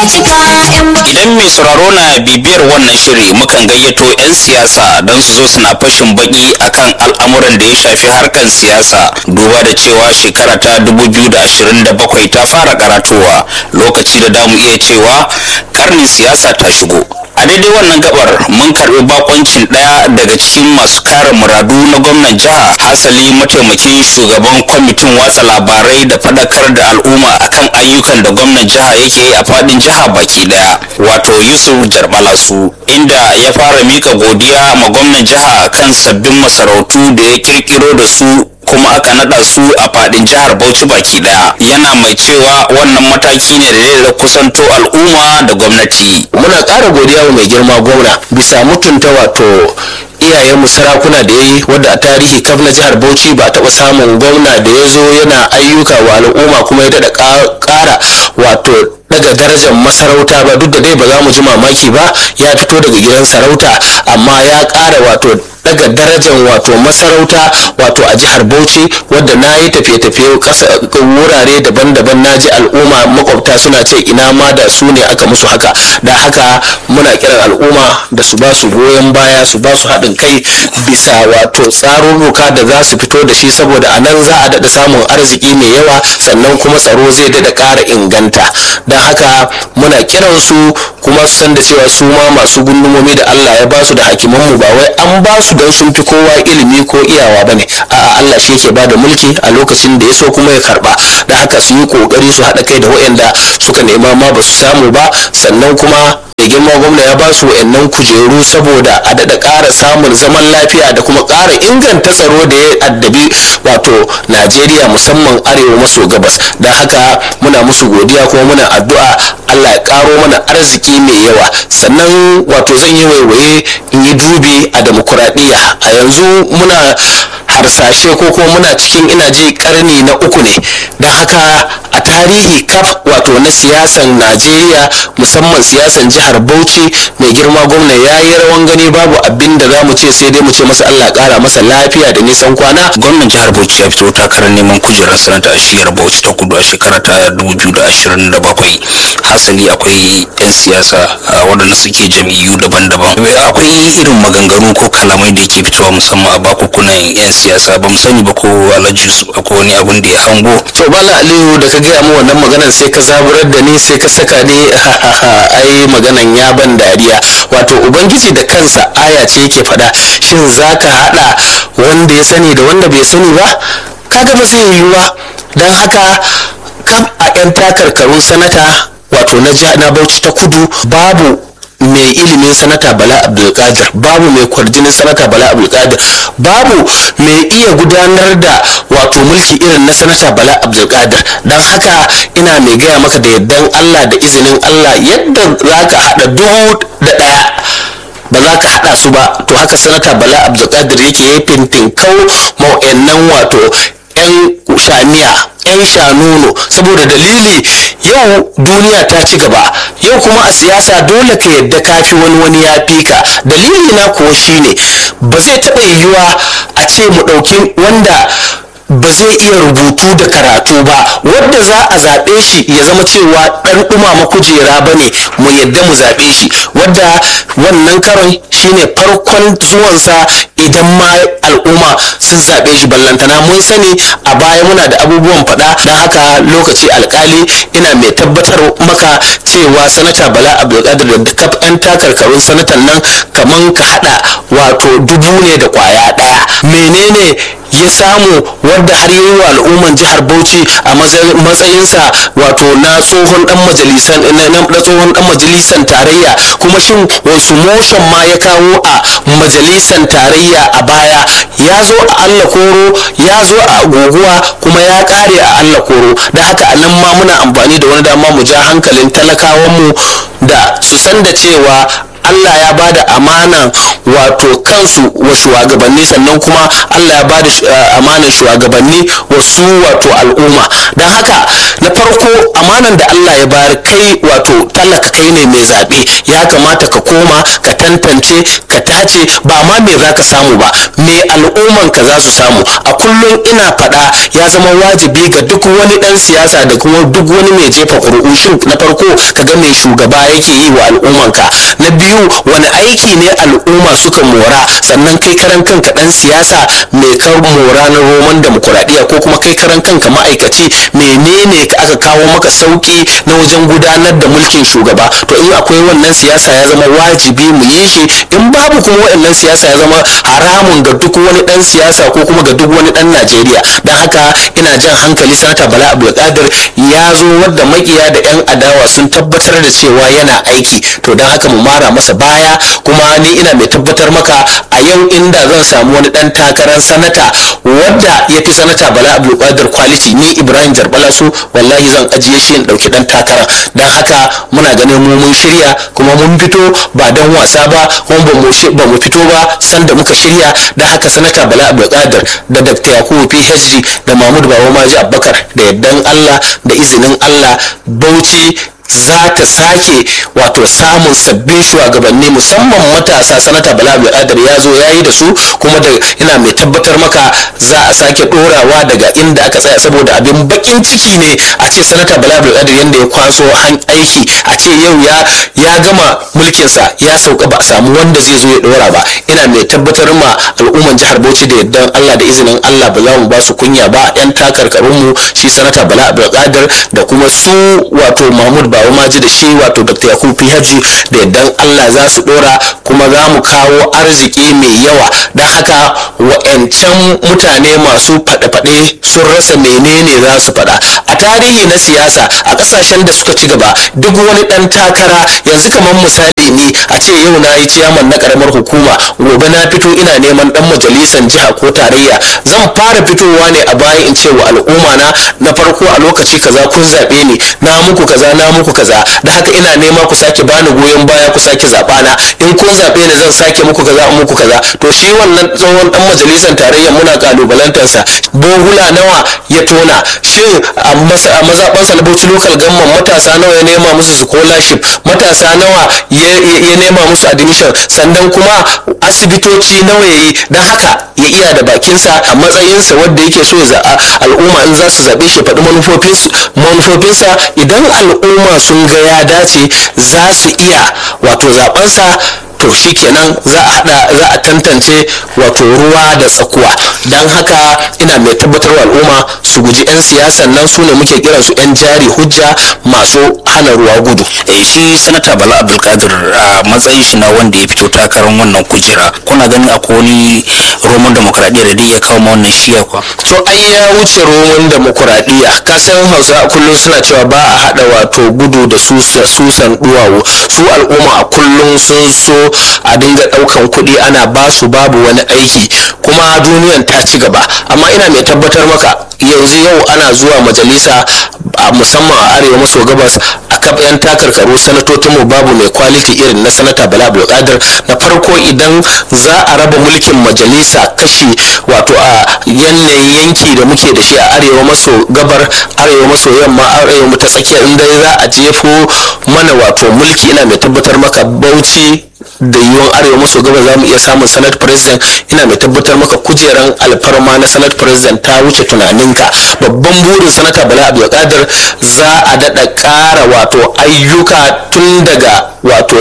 Idan mai sauraro na bibiyar wannan shiri mukan gayyato 'yan siyasa don su zo suna fashin baki akan al'amuran da ya shafi harkar siyasa duba da cewa shekara ta 2027 ta fara karatowa lokaci da damu iya cewa karnin siyasa ta shigo. a daidai wannan gabar mun karbi bakoncin daya daga cikin masu kare muradu na gwamnan jiha hasali mataimakin shugaban kwamitin watsa labarai da fadakar da al'umma akan ayyukan da gwamnan jiha yake yi a fadin jiha baki daya wato yusuf jarbalasu inda ya fara mika godiya ma gwamnan jiha kan sabbin masarautu da ya kirkiro da su kuma aka nada su a fadin jihar Bauchi baki daya yana mai cewa wannan mataki ne da zai kusanto al'umma da gwamnati muna ƙara godiya wa mai girma gwamna bisa mutunta wato iyayenmu sarakuna da ya yi wadda a tarihi kaf na jihar bauchi ba a taɓa samun gwamna da ya zo yana ayyuka wa al'umma kuma ya daɗa ƙara wato daga darajar masarauta ba duk da dai ba za mu ji mamaki ba ya fito daga gidan sarauta amma ya ƙara wato daga darajar wato masarauta wato a jihar bauchi wadda na yi tafiye-tafiye wurare daban-daban na ji al'umma makwabta suna ce ina ma da su ne aka musu haka da haka muna kiran al'umma da su ba su goyon baya su ba su haɗin kai bisa wato tsarurruka da za su fito da shi saboda a nan za a daɗa samun arziki mai yawa sannan kuma tsaro zai daɗa ƙara inganta don haka muna kiran su kuma su san da cewa su ma masu gundumomi da Allah ya ba su da hakimanmu ba wai an ba su don sun fi kowa ilimi ko iyawa bane a'a Allah shi yake bada mulki a lokacin da ya so kuma ya karba da haka su yi kokari su haɗa kai da waɗanda suka nema ma ba su samu ba sannan kuma mai girma gwamna ya ba su wayannan kujeru saboda a daɗa ƙara samun zaman lafiya da kuma ƙara inganta tsaro da ya addabi wato najeriya musamman arewa maso gabas don haka muna musu godiya kuma muna addu'a allah ya ƙaro mana arziki mai yawa sannan wato zan yi waiwaye in yi dubi a demokuraɗiyya a yanzu muna harsashe ko kuma muna cikin ina ji karni na uku ne don haka a tarihi kaf wato na siyasan najeriya musamman siyasan jihar bauchi mai girma gwamna ya yi rawan gani babu abin da za mu ce sai dai mu ce masa allah kara masa lafiya da nisan kwana gwamnan jihar bauchi ya fito takarar neman kujerar sanata a shiyar bauchi ta kudu a shekara ta 2027 hasali akwai 'yan siyasa waɗanda suke jam'iyyu daban-daban akwai irin maganganu ko kalamai da ke fitowa musamman a bakukunan 'yan siyasa ba mu sani ba ko alhaji yusuf akwai wani abun da ya hango to bala aliyu da ka gaya mu wannan maganan sai ka zaburar da ni sai ka saka ni ai maganan ya ban dariya wato ubangiji da kansa aya ce yake faɗa shin zaka haɗa wanda ya sani da wanda bai sani ba kaga ba zai yiwu ba don haka kam a 'yan takarkarun sanata wato na bauchi ta kudu babu mai ilimin sanata bala abdulkadir babu mai kwarjinin sanata bala abdulkadir babu mai iya gudanar da wato mulki irin na sanata bala abdulkadir don haka ina mai gaya maka da yardan allah da izinin allah yadda za ka haɗa dubu da ɗaya ba za ka haɗa su ba to haka sanata bala abdulkadir yake yi fintin kau ma'o'annan wato 'yan shamiya 'yan shanuno saboda dalili yau duniya ta ci gaba yau kuma a siyasa dole ka yadda kafi wani wani ya fi ka dalili na kuwa shine ba zai taɓa yiwuwa a ce mu ɗauki wanda ba zai iya rubutu da karatu ba wadda za a zaɓe shi ya zama cewa ɗan ɗumama kujera ba ne mu yadda mu zaɓe shi wadda wannan karon shine farkon zuwansa idan ma al'umma sun zaɓe shi ballantana mun sani a baya muna da abubuwan faɗa don haka lokaci alkali ina mai tabbatar maka cewa sanata bala abdulkadir da kaf 'yan takarkarun sanatan nan kaman ka haɗa wato dubu ne da kwaya ɗaya menene ya samu wadda har yi wa al'umman jihar bauchi a matsayinsa wato na tsohon dan majalisan na tsohon dan majalisan tarayya kuma shin wasu motion ma ya kawo a majalisan tarayya a baya ya zo a allah koro ya zo a guguwa kuma ya kare a allah koro da haka a nan ma muna amfani da wani dama mu ja hankalin talakawanmu da su san da cewa Allah ya bada amanan wato kansu wa shugabanni sannan kuma Allah ya bada amanan shugabanni wa su wato al'umma don haka na farko amanan da Allah ya bayar kai wato talaka kai ne mai zaɓe ya kamata ka koma ka tantance ka tace ba ma me za ka samu ba me al'umman ka za su samu a kullum ina faɗa ya zama wajibi ga duk wani ɗan siyasa da kuma duk wani mai jefa ƙuri'u shin na farko ka ga mai shugaba yake yi wa al'ummanka na biyu wani aiki ne al'umma suka mora sannan kai karan kanka ɗan siyasa mai kar mora na roman demokuraɗiyya ko kuma kai karan kanka ma'aikaci menene ka aka kawo maka sauki na wajen gudanar da mulkin shugaba to in akwai wannan siyasa ya zama wajibi mu yi shi in babu kuma waɗannan siyasa ya zama haramun ga duk wani ɗan siyasa ko kuma ga duk wani ɗan najeriya don haka ina jan hankali sanata bala abdulkadir ya zo wadda makiya da 'yan adawa sun tabbatar da cewa yana aiki to don haka mu mara masa baya kuma ni ina mai tabbatar maka a yau inda zan samu wani ɗan takarar sanata wadda ya fi sanata bala abdulkadir kwaliti ni ibrahim jarbala su wallahi zan ajiye shi in ɗauki ɗan takara don haka muna ganin mu mun shirya kuma mun fito ba don wasa ba kuma ba mu fito ba sanda muka shirya don haka sanata bala abdulkadir da dr yakubu phd da mahmud bawa maji abubakar da yardan allah da izinin allah bauchi za ta sake wato samun sabbin shugabanni musamman matasa sanata bala abdulkadir ya zo ya yi da su kuma da ina mai tabbatar maka za a sake dorawa daga inda aka tsaya saboda abin bakin ciki ne a ce sanata bala abdulkadir yadda ya kwaso han aiki a ce yau ya ya gama mulkinsa ya sauka ba a samu wanda zai zo ya dora ba ina mai tabbatar ma al'umman jihar bauchi da yardan allah da izinin allah ba za mu ba su kunya ba yan takarkarunmu shi sanata bala abdulkadir da kuma su wato mahmud bawa maji da shi wato dr yakubu phd da yardan allah za su dora kuma za mu kawo arziki mai yawa don haka wa'yancan mutane masu faɗe-faɗe sun rasa menene za su faɗa a tarihi na siyasa a ƙasashen da suka ci gaba duk wani ɗan takara yanzu kamar misali ni a ce yau na yi ciyaman na ƙaramar hukuma gobe na fito ina neman ɗan majalisar jiha ko tarayya zan fara fitowa ne a baya in ce wa al'umma na na farko a lokaci kaza kun zaɓe ni na muku kaza na muku kaza da haka ina nema ku sake bani goyon baya ku sake zaɓa na in kun zaɓe ni zan sake muku kaza muku kaza to shi wannan tsohon ɗan majalisar tarayya muna kalubalantarsa bohula nawa ya tona shin a mazaɓansa na bauchi local gamman matasa nawa ya nema musu scholarship matasa nawa ya nema musu admission sannan kuma asibitoci nawa ya yi don haka ya iya da bakinsa a matsayinsa wadda yake so ya al'umma in za su zaɓe shi faɗi manufofinsa idan al'umma sun ga ya dace za su iya wato zaɓensa to shikenan za a hada za a tantance wato ruwa da tsakuwa don haka ina mai tabbatar wa al'umma su guji 'yan siyasan nan su ne muke kiran su 'yan jari hujja masu hana ruwa gudu shi sanata bala abdulkadir a matsayin shi na wanda ya fito takarar wannan kujera kuna ganin akwai wani roman demokradiyya da ya kawo ma wannan shiya kwa to ai ya wuce roman demokuraɗiyya kasan hausa kullum suna cewa ba a hada wato gudu da susan duwawu su al'umma a kullum sun so a dinga daukan kuɗi ana ba su babu wani aiki kuma duniyan ta ci gaba amma ina mai tabbatar maka yanzu yau ana zuwa majalisa a musamman a arewa maso gabas a kaf yan takarkaru sanatocin mu babu mai kwaliti irin na sanata bala abdulkadir na farko idan za a raba mulkin majalisa kashi wato a yanayin yanki da muke da shi a arewa maso gabar arewa maso yamma arewa ta tsakiya inda za a jefo mana wato mulki ina mai tabbatar maka bauchi da yiwuwan arewa maso gaba za mu iya samun senate president ina mai tabbatar maka kujeran alfarma na senate president ta wuce tunaninka babban burin sanata bala abdulkadir za a daɗa ƙara wato ayyuka tun daga wato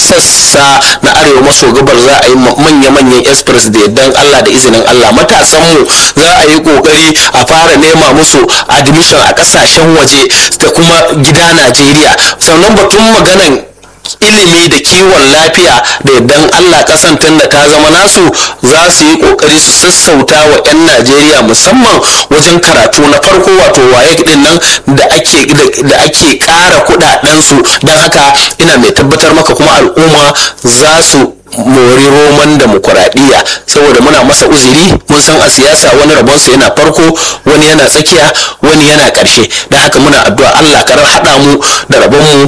sassa na arewa maso gabar za a yi manya-manyan express da yardan allah da izinin allah matasanmu za a yi ƙoƙari a fara nema musu admission a ƙasashen waje da kuma gida najeriya sannan batun maganan ilimi da kiwon lafiya da yardan Allah kasan tunda ta zama nasu za su yi kokari su sassauta wa 'yan Najeriya musamman wajen karatu na farko wato waye din nan da ake da ake ƙara kudaden su don haka ina mai tabbatar maka kuma al'umma za su mori roman demokuraɗiyya saboda muna masa uzuri mun san a siyasa wani rabonsa yana farko wani yana tsakiya wani yana ƙarshe da haka muna addu'a Allah karar haɗa mu da rabonmu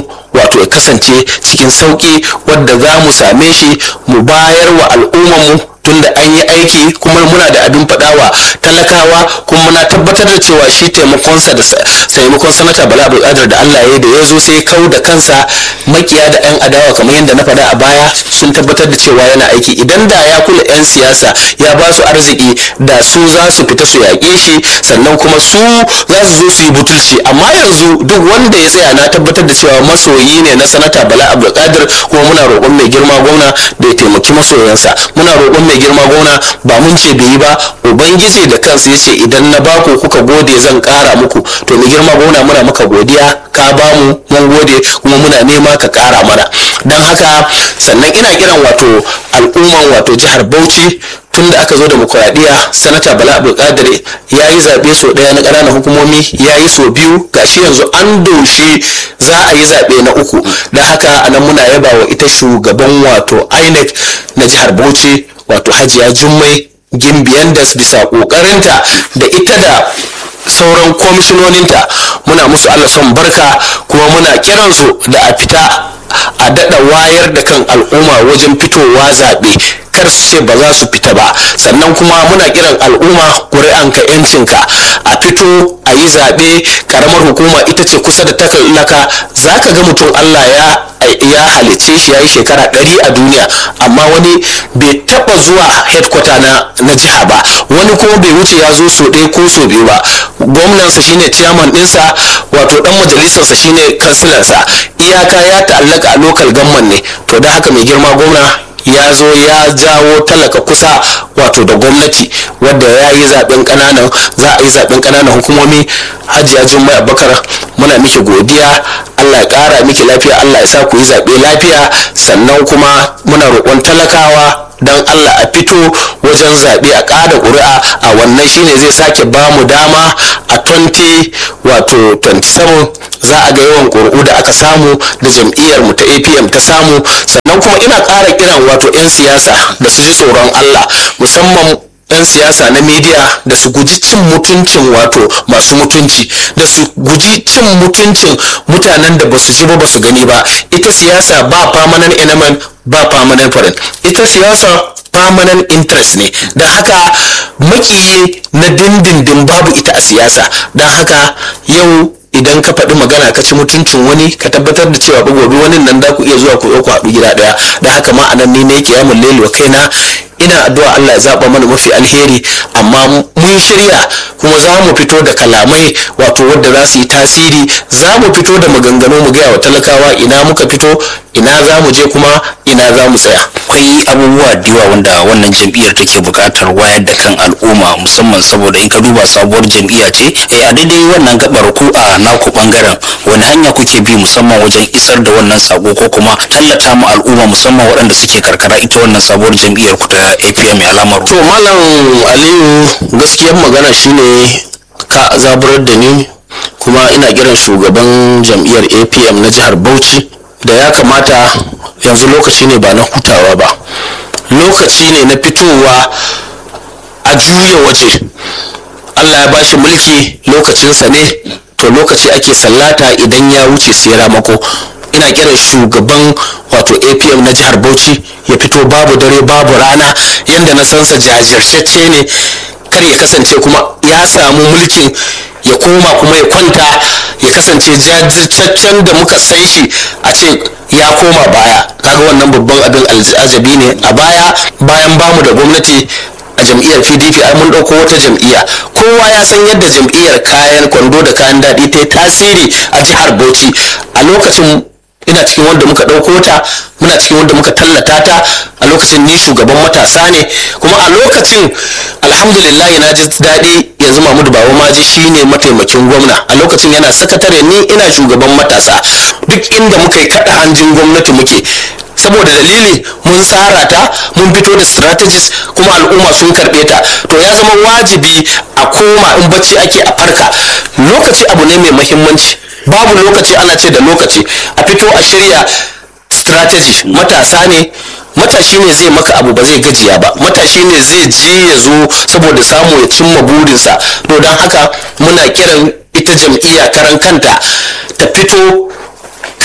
wato ya kasance cikin sauki wadda za mu same shi mu bayar wa al'ummarmu tunda an yi aiki kuma muna da abin faɗawa talakawa kuma muna tabbatar da cewa shi taimakonsa da taimakon sanata bala abdulkadir da allah ya da ya zo sai kau da kansa makiya da yan adawa kamar yadda na faɗa a baya sun tabbatar da cewa yana aiki idan da ya kula yan siyasa ya ba su arziki da su za su fita su yaƙe shi sannan kuma su za su zo su yi butulci amma yanzu duk wanda ya tsaya na tabbatar da cewa masoyi ne na sanata bala abdulkadir kuma muna roƙon mai girma gwamna da ya taimaki masoyansa muna roƙon mai girma gona ba mun ce bai yi ba ubangiji da kansa ya ce idan na baku kuka gode zan kara muku to mai girma gona muna maka godiya ka ba mu mun gode kuma muna nema ka kara mana don haka sannan ina kiran wato al'umman wato jihar bauchi tun da aka zo demokuraɗiyya sanata bala abdulkadir ya yi zaɓe sau ɗaya na ƙananan hukumomi ya yi sau biyu gashi yanzu an doshi za a yi zaɓe na uku don haka anan muna yaba wa ita shugaban wato inec na jihar bauchi wato hajiya jummai gimbiyan da bisa kokarinta da ita da sauran kwamishinoninta muna musu allah son barka kuma muna kiransu da a fita a daɗa wayar da kan al'umma wajen fitowa zaɓe kar su ce ba za su fita ba sannan kuma muna kiran al'umma ƙuri'anka yancinka a fito a yi zaɓe ƙaramar hukuma ita ce kusa da talaka za ka ga mutum allah ya ya halice shi ya yi shekara ɗari a duniya amma wani bai taɓa zuwa headquarter na, na jiha ba wani kuma bai wuce ya zo so ɗaya ko so biyu ba gwamnansa shine chairman ɗinsa wato ɗan majalisarsa shine kansilansa iyaka ya ta'allaka a local gamman ne to don haka mai girma gwamna ya zo ya jawo talaka kusa wato da gwamnati wadda ya yi zaben kananan za a yi zaben kananan hukumomi hajiya jummai abubakar muna miki godiya allah ya kara miki lafiya allah ya sa ku yi zaɓe lafiya sannan kuma muna roƙon talakawa don allah a fito wajen zaɓe a ƙada ƙuri'a a wannan shine zai sake ba mu dama a 20 wato 27 za a ga yawan ƙuri'u da aka samu da jam'iyyar mu ta apm ta samu sannan kuma ina ƙara kiran wato 'yan siyasa da su ji tsoron allah musamman 'yan siyasa na media da su guji cin mutuncin wato masu mutunci da su guji cin mutuncin mutanen da ba su ji ba ba su gani ba ita siyasa ba permanent element ba permanent foreign ita siyasa permanent interest ne don haka makiyi na dindindin babu ita a siyasa don haka yau idan ka faɗi magana ka ci mutuncin wani ka tabbatar da cewa gobe wani nan da ku iya zuwa ku ku haɗu gida ɗaya da haka ma anan ni ne kiyamun laili wa kaina ina addu'a Allah ya zaba mana mafi alheri amma mun shirya kuma za mu fito da kalamai wato wadda za su yi tasiri za mu fito da maganganu mu gaya wa talakawa ina muka fito ina za mu je kuma ina za mu tsaya akwai abubuwa da yawa wanda wannan jam'iyyar take buƙatar wayar da kan al'umma musamman saboda in ka duba sabuwar jam'iyya ce a daidai wannan gabar ku a naku bangaren wani hanya kuke bi musamman wajen isar da wannan sako ko kuma tallata mu al'umma musamman waɗanda suke karkara ita wannan sabuwar jam'iyyar ku ta APM ya lamaru to malam aliyu gaskiyar magana shine ka zaburar da ni kuma ina kiran shugaban jam'iyyar apm na jihar bauchi da ya kamata yanzu lokaci ne ba na hutawa ba lokaci ne na fitowa a juya waje allah ya bashi mulki lokacinsa ne to lokaci ake sallata idan ya wuce sai ramako ina kiran shugaban wato apm na jihar bauchi ya fito babu dare babu rana yadda na sansa jajirtacce ne kar ya kasance kuma ya samu mulkin ya koma kuma ya kwanta ya kasance jajirtaccen da muka san shi a ce ya koma baya kaga wannan babban abin al'ajabi ne a baya bayan bamu da gwamnati a jam'iyyar pdp ai mun ɗauko wata jam'iyya kowa ya san yadda jam'iyyar kayan kwando da kayan daɗi ta yi tasiri a jihar bauchi a lokacin ina cikin wanda muka ɗauko ta muna cikin wanda muka tallata ta a lokacin ni shugaban matasa ne kuma a lokacin alhamdulillah na ji daɗi yanzu mahmud baba maji shine mataimakin gwamna a lokacin yana sakatare ni ina shugaban matasa duk inda muka yi kaɗa hanjin gwamnati muke saboda dalili mun tsara ta mun fito da strategies kuma al'umma sun karɓe ta to ya zama wajibi a koma in bacci ake a farka lokaci abu ne mai mahimmanci babu lokaci ana ce da lokaci a fito a shirya strategy matasa ne matashi ne zai maka abu ba zai gajiya ba matashi ne zai je ya zo saboda samu ya cimma burinsa to don haka muna kiran ita jam'iyya karan kanta ta fito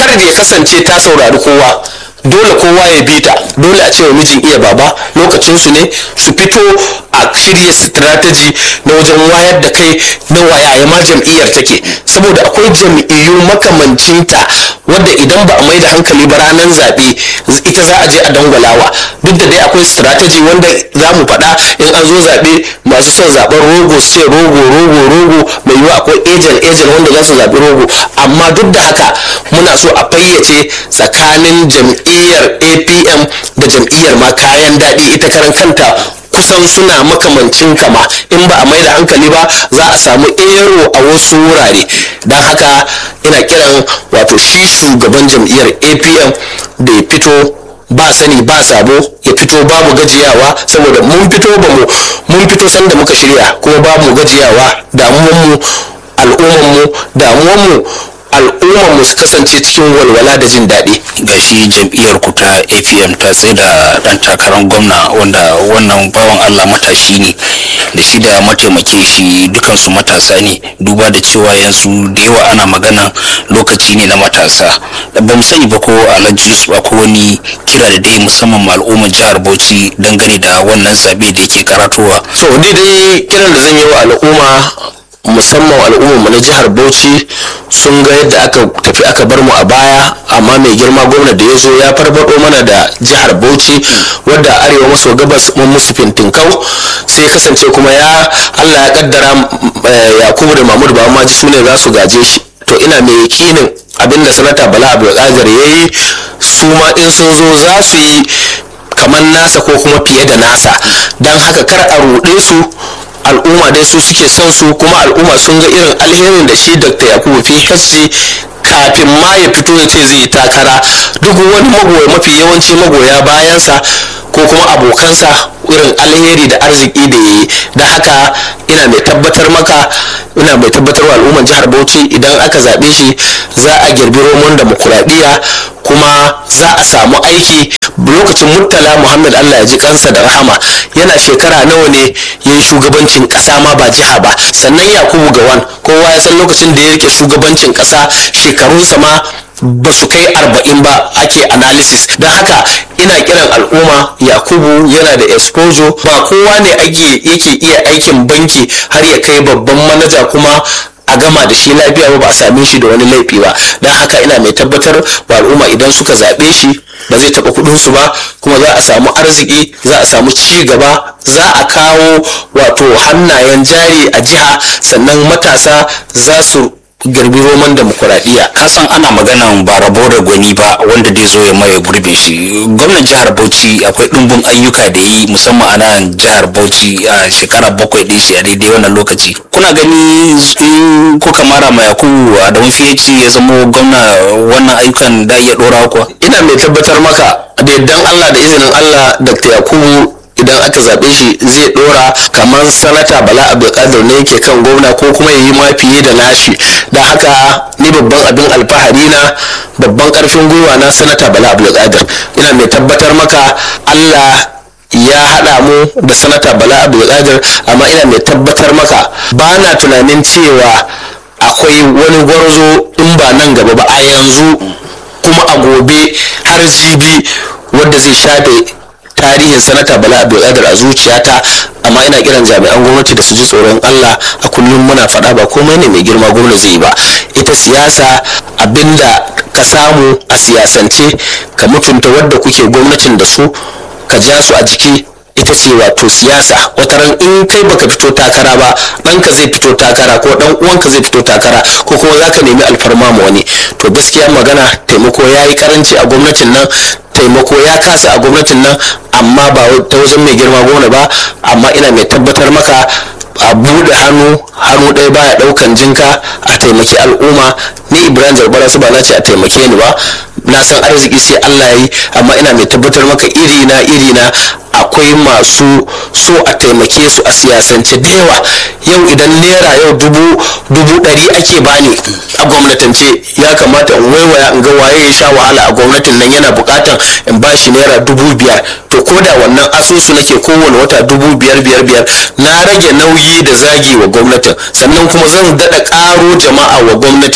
kar ya kasance ta saurari kowa dole kowa ya bi ta dole a ce wa mijin iya baba lokacin su ne su fito a shirya strategy na wajen wayar da kai na wayaya ma jam'iyyar take saboda akwai jam'iyyu makamancinta wadda idan ba a mai da hankali ba ranar zaɓe ita za a je a dangwalawa duk da dai akwai strategy wanda za mu faɗa in an zo zaɓe masu son zaɓen rogo su ce rogo rogo rogo mai yiwuwa akwai agent agent wanda za su zaɓi rogo amma duk da haka muna so a fayyace tsakanin jam'iyyar apm da jam'iyyar ma kayan daɗi ita karan kanta kusan suna makamancin kama in ba a mai da hankali ba za a samu ero a wasu wurare don haka ina kiran wato shi shugaban jam'iyyar apm da ya fito ba sani ba sabo ya fito babu gajiyawa saboda mun fito ba mu mun fito sanda muka shirya kuma ba mu gajiyawa damuwanmu al'ummanmu damuwanmu al'ummarmu su kasance cikin walwala da jin daɗi ga shi jam'iyyar ku ta apm ta tsaye da ɗan takarar gwamna wanda wannan bawan allah matashi ne da shi da mataimake shi dukansu matasa ne duba da cewa yanzu da yawa ana magana lokaci ne na matasa ba mu sani ba ko alhaji yusuf ko wani kira da dai musamman ma al'ummar jihar bauchi dangane da wannan zabe da yake karatowa so ni dai kiran da zan yi wa al'umma musamman al'ummarmu na jihar bauchi sun ga yadda aka tafi aka bar mu a baya amma mai girma gwamna da ya zo ya farfado mana da jihar bauchi wadda arewa maso gabas mun musu fintinkau sai kasance kuma ya allah ya kaddara yakubu da mahmud ba maji su ne za su gaje shi to ina mai yakinin abinda sanata bala abdulkadir ya yi su ma in sun zo za su yi kamar nasa ko kuma fiye da nasa don haka kar a ruɗe su al'umma dai su suke son su kuma al'umma sun ga irin alherin da shi dr yakubu phd kafin ma ya fito ya ce zai yi takara duk wani magoya mafi yawanci magoya bayansa ko kuma abokansa irin alheri da arziki da ya yi da haka ina mai tabbatar maka ina mai tabbatar wa al'umman jihar bauchi idan aka zaɓe shi za a girbi roman demokuraɗiyya kuma za a samu aiki lokacin murtala muhammad allah ya ji kansa da rahama yana shekara nawa ne ya yi shugabancin ƙasa ma ba jiha ba sannan yakubu gawan kowa ya san lokacin da ya rike shugabancin ƙasa shekarunsa ma ba su kai arba'in ba ake analysis don haka ina kiran al'umma yakubu yana da exposure ba kowa ne ake yake iya aikin banki har ya kai babban manaja kuma a gama da shi lafiya ba ba a same shi da wani laifi ba don haka ina mai tabbatar wa al'umma idan suka zaɓe shi ba zai taɓa kuɗinsu ba kuma za a samu arziki za a samu ci gaba za a kawo wato hannayen jari a jiha sannan matasa za su girbi roman demokuraɗiyya ka san ana maganan ba rabo da gwani ba wanda dai zo ya maye gurbin shi gwamnan jihar bauchi akwai ɗumbin ayyuka da yi musamman a nan jihar bauchi a shekara bakwai ɗin shi a daidai wannan lokaci kuna gani in kuka mara ma yakubu a da mafi ya zama gwamna wannan ayyukan da iya ɗora kuwa ina mai tabbatar maka da yardan allah da izinin allah dr yakubu idan aka zaɓe shi zai ɗora kamar sanata bala abdulkadir ne yake kan gwamna ko kuma ya yi ma fiye da nashi da haka ni babban abin alfahari na babban ƙarfin gwiwa na sanata bala abdulkadir ina mai tabbatar maka allah ya haɗa mu da sanata bala abdulkadir amma ina mai tabbatar maka ba na tunanin cewa akwai wani gwarzo in ba nan gaba ba a yanzu kuma a gobe har jibi wanda zai shafe tarihin sanata bala abdulkadir a zuciyata amma ina kiran jami'an gwamnati da su ji tsoron allah a kullum muna faɗa ba komai ne mai girma gwamna zai ba ita siyasa abinda ka samu a siyasance ka mutunta wadda kuke gwamnatin da su ka ja su a jiki ita ce wato siyasa wataran in kai baka fito takara ba ɗanka zai fito takara ko ɗan uwanka zai fito takara ko kuma zaka nemi alfarma ma wani to gaskiya magana taimako ya yi karanci a gwamnatin nan taimako ya kasa a gwamnatin nan amma ba ta wajen mai girma gona ba amma ina mai tabbatar maka a buɗe hannu hannu ɗaya baya ɗaukan jinka a taimaki al'umma ni ibrahim jarbara su ba na ce a taimake ni ba na san arziki sai allah ya yi amma ina mai tabbatar maka iri na iri na akwai masu so a taimake su a siyasance da yawa yau idan naira yau dubu dubu ɗari ake bani a gwamnatance ya kamata in waiwaya in ga waye ya sha wahala a gwamnatin nan yana buƙatan in bashi naira dubu biyar to ko da wannan asusu nake kowane wata dubu biyar biyar biyar na rage nauyi da zagi wa gwamnatin sannan kuma zan daɗa ƙaro jama'a wa gwamnatin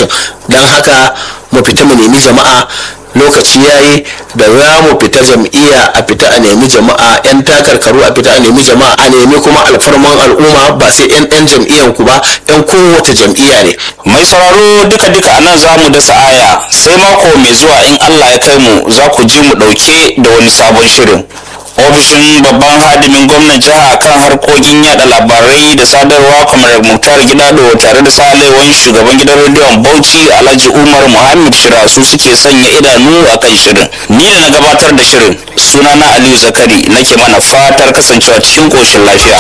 don haka mu fita mu nemi jama'a lokaci yayi da za mu fita jam'iyya a fita a nemi jama'a yan takarkaru a fita a nemi jama'a a nemi kuma alfarman al'umma ba sai yan yan jam'iyyan ku ba yan kowace jam'iyya ne mai sauraro duka duka a nan za mu dasa aya sai mako mai zuwa in allah ya kai mu za ku ji mu ɗauke da wani sabon shirin ofishin babban hadimin gwamnan jiha kan harkokin yada labarai da sadarwa kamar muktar gidado tare da salewan shugaban gidan rediyon bauchi alhaji umar muhammad shira su suke sanya idanu a kan shirin ni da na gabatar da shirin sunana aliyu zakari nake mana fatar kasancewa cikin koshin lafiya